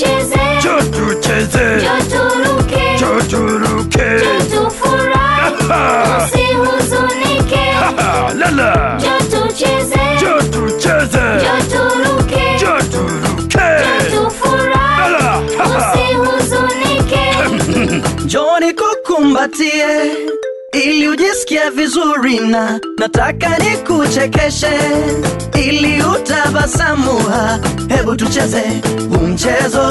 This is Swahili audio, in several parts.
tucheze, Njoo tucheze, njoo turuke, njoo turuke. njoo tufurahi, usihuzunike. Ha, Lala, Njoo tucheze, njoo tucheze, njoo turuke, njoo turuke. njoo tufurahi, Lala, usihuzunike. Njoni kukumbatie ili ujisikie vizuri, na nataka nikuchekeshe ili utabasamu. Hebu tucheze huu mchezo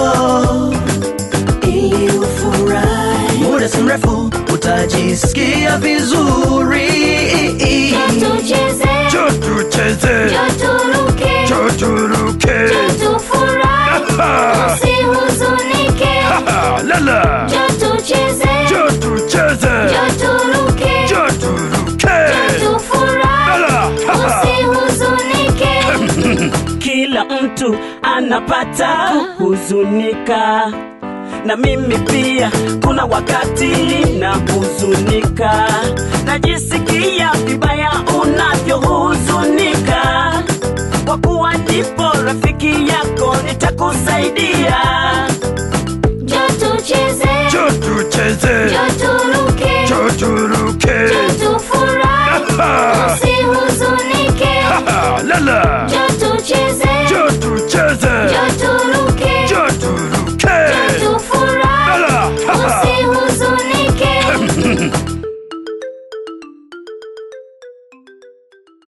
ili ufurahi, muda si mrefu utajisikia vizuri. Njoo tucheze, Njoo tucheze, njoo turuke, njoo turuke. njoo tufurahi, usihuzunike. Ha, Lala, Njoo tucheze, njoo tucheze, njoo turuke, njoo turuke. njoo tufurahi, Lala, usihuzunike. kila mtu anapata kuhuzunika na mimi pia kuna wakati ninahuzunika najisikia vibaya unavyohuzunika kwa kuwa ndipo rafiki yako nitakusaidia Njoo tucheze, Njoo tucheze, njoo